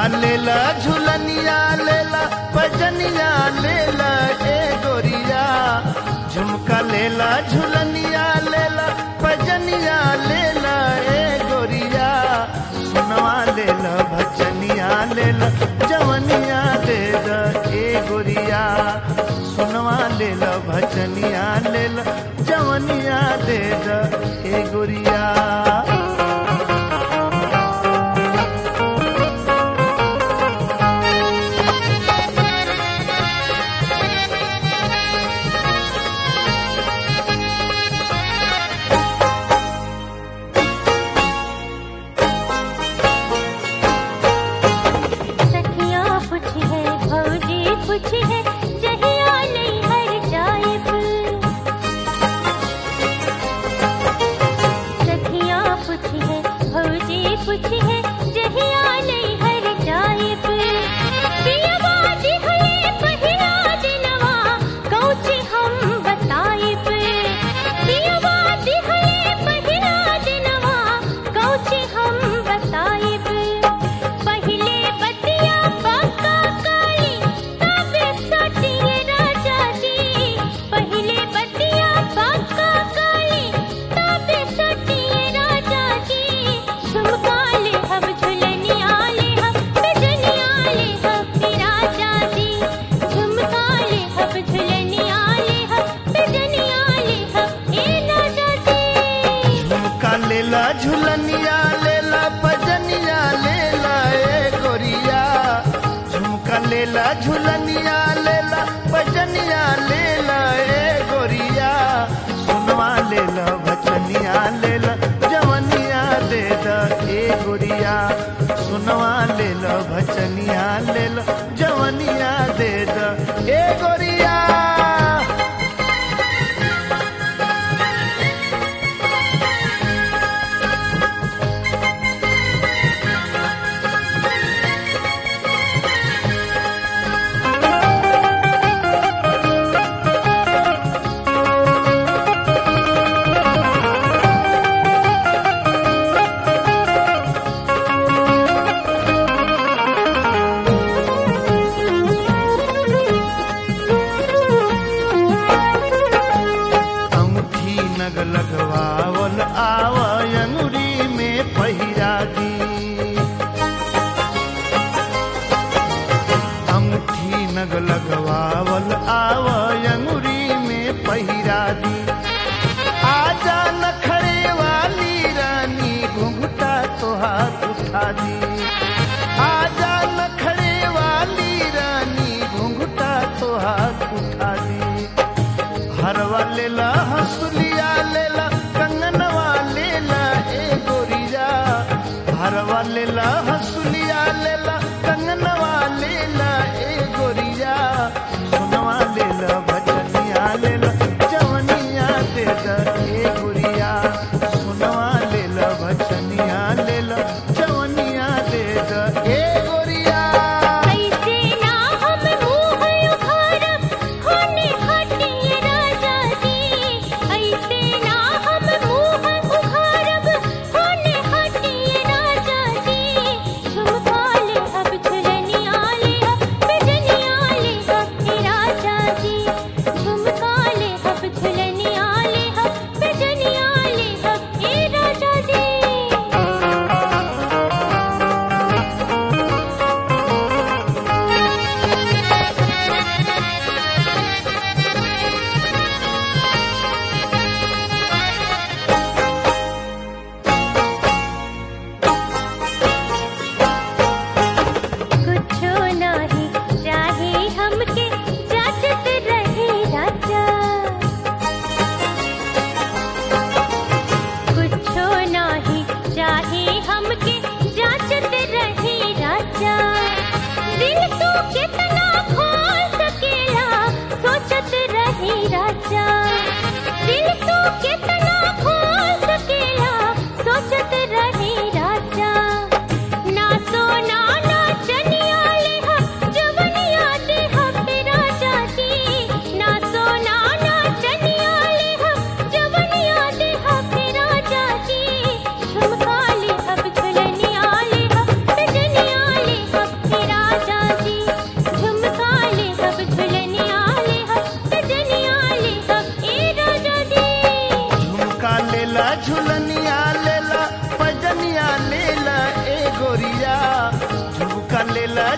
झुमका लेला झुलनिया लेला पजनिया लेला ए गोरिया झुमका लेला झुलनिया लेला पजनिया लेला ए गोरिया सुनवा लेला भजनिया लेला जवनिया दे द ए गोरिया सुनवा लेला भजनिया लेला जवनिया दे द ए गोरिया सखिया कुछ है भौजी कुछ है जहिया नहीं हर जाइब सखिया कुछ है भौजी कुछ है जहिया नहीं हर जाइब पियवा दिहले पहिला दिनवा कौची हम बताइब पियवा दिहले पहिला दिनवा कौची हम बताइब पहिले बतिया पक्का काली तब सटिए राजा जी पहिले बतिया पक्का काली तब सटिए राजा जी झुमका ले हम झुलनिया ले हम बिजनिया ले हम राजा जी झुमका ले हम झुलनिया ले हम बिजनिया ले हम ए राजा जी झुमका लेला झुलनिया लेला पजनिया लेला ए गोरिया झुमका लेला झुलनिया लेला पजनिया लेला ए गोरिया सुनवा लेला भजनिया लेला जवनिया दे द ए गोरिया सुनवा लेला भजनिया लेला जवनिया दे द ए गोरिया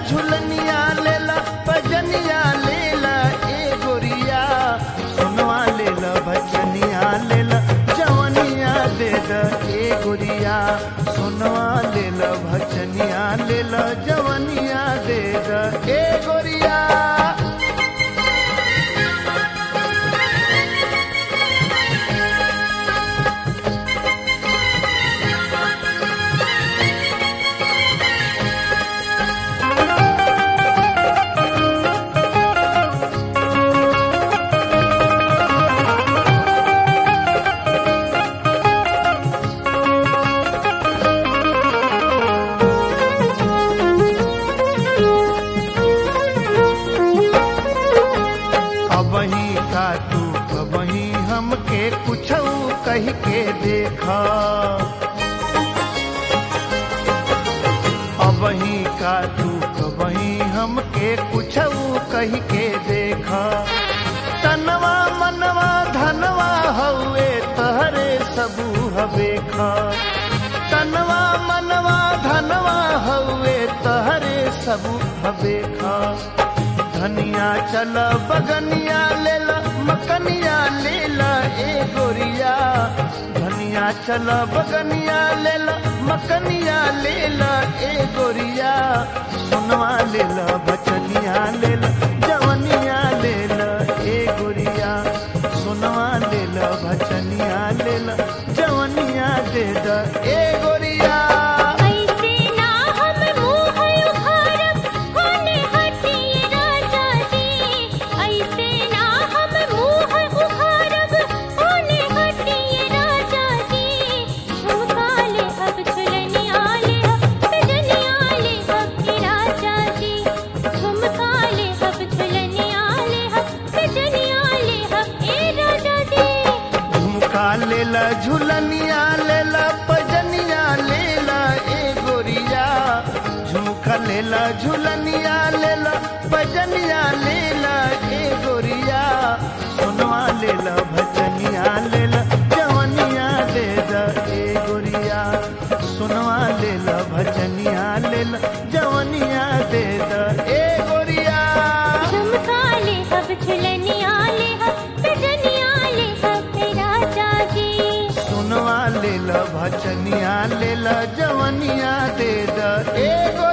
झुलनिया लेला भजनिया लेला ए गोरिया सुनवा लेला भजनिया लेला जवनिया दे द ए गोरिया सुनवा लेला भजनिया लेला जवनिया दे द ए गोरिया अबही का तू कबही हमके कुछ कह के देखा अबही का तू कबही हमके कुछ कह के देखा तनवा मनवा धनवा हवे तहरे सबू हवेखा तनवा मनवा धनवा हवे तहरे सबू हवेखा धनिया चल बगनिया लेला मकनिया लेला ए गोरिया धनिया चल बगनिया लेला मकनिया लेला ए गोरिया सुनवा लेला बचनिया लेला जवनिया लेला ए गोरिया सुनवा लेला भचनिया लेला जवनिया दे द ए गोरिया ऐसे ना हम मुँह उघारब होने हटिए राजा जी ऐसे ना हम मुँह उघारब होने हटिए राजा जी झुमका ले अब झुलनिया ले अब सजनिया ले अब के राजा जी झुमका ले अब झुलनिया ले अब सजनिया ले अब ए राजा जी झुमका लेला झुलनिया लेला पजनिया लेला ए गोरिया झुमका लेला झुलनिया लेला पजनिया लेला ए गोरिया सुनवा लेला भजनिया लेला जवनिया दे द ए गोरिया सुनवा लेला भजनिया लेला जवनिया दे द ए गोरिया झुमका ले अब झुलनिया ले अब सजनिया ले अब हे राजा जी सुनवा लेला भजनिया लेला जवनिया दे द ए गोरिया